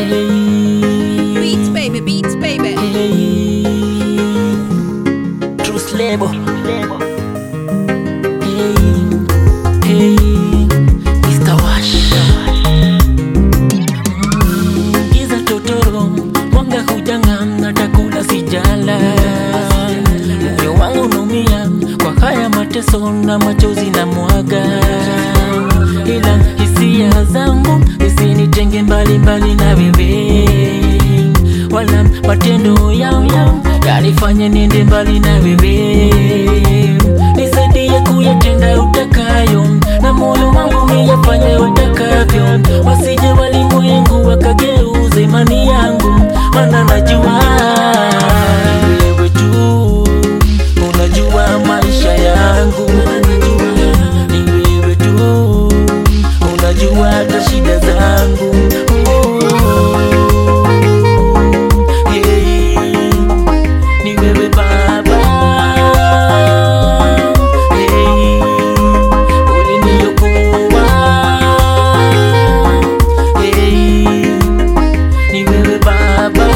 Hey, Beats baby, beats baby. hey. Truth label. Hey, hey. Mr. Wash. Mm, Giza totoro, mwanga hujanga, natakula sijala. Moyo wangu unaumia kwa haya mateso na machozi na mwaga, ila hisia zangu zisinitenge mbali mbali na wewe, wala matendo yangu yanifanye niende mbali na wewe. Nisaidie kuyatenda utakayo, na moyo wangu niyafanye utakavyo, wasije walimwengu wakageuza imani yangu, maana najua wewe tu unajua maisha yangu, ni wewe tu unajua hata shida zangu. Yeah. Ni wewe Baba, hey, uliniokoa, hey, ni wewe Baba,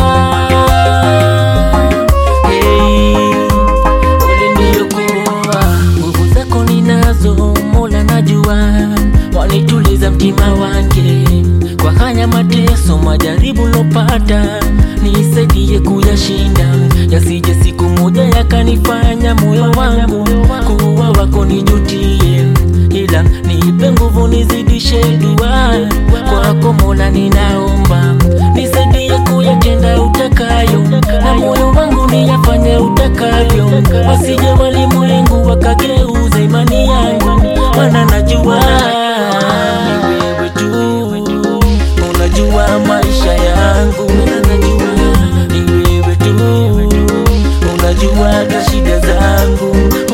hey, uliniokoa. Nguvu zako ninazo, Mola najua, wanituliza mtima wange kwa haya mateso, majaribu lopata, nisaidie kuyashinda, yasije siku moja yakanifanya moyo wangu kuwa wako nijutie, ila nipe nguvu nizidishe dua kwako Mola, ninaomba nisaidie kuyatenda utakayo, na moyo wangu niyafanye utakavyo, wasije walimwengu wakageuza imani yangu, maana najua ni wewe tu unajua maisha yangu, ni wewe tu unajua hata shida zangu.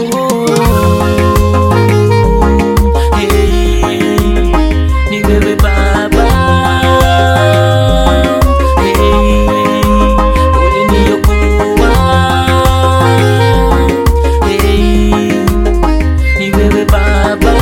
Hey, ni wewe Baba, hey, uliniokoa. Hey, ni wewe Baba,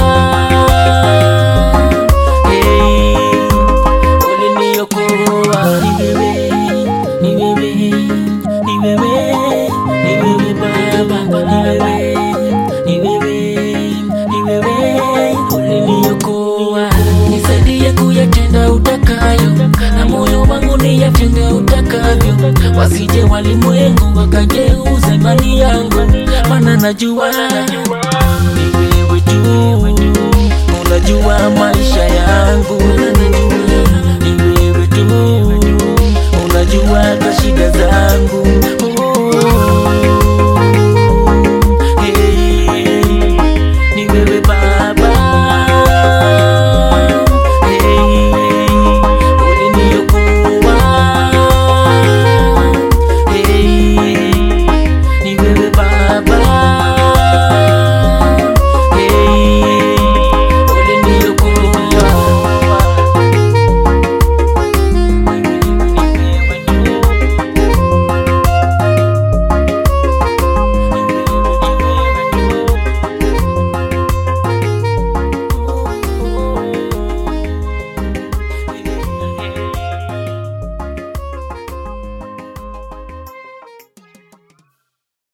hey, uliniokoa. Ni wewe, ni wewe, ni wewe, ni wewe Baba, ni wewe, ni wewe, ni wewe, uliniokoa. Nisaidie kuyatenda utakayo, na moyo wangu niyatende utakavyo, wasije walimwengu wakageuza imani yangu, maana najua ni wewe tu unajua maisha yangu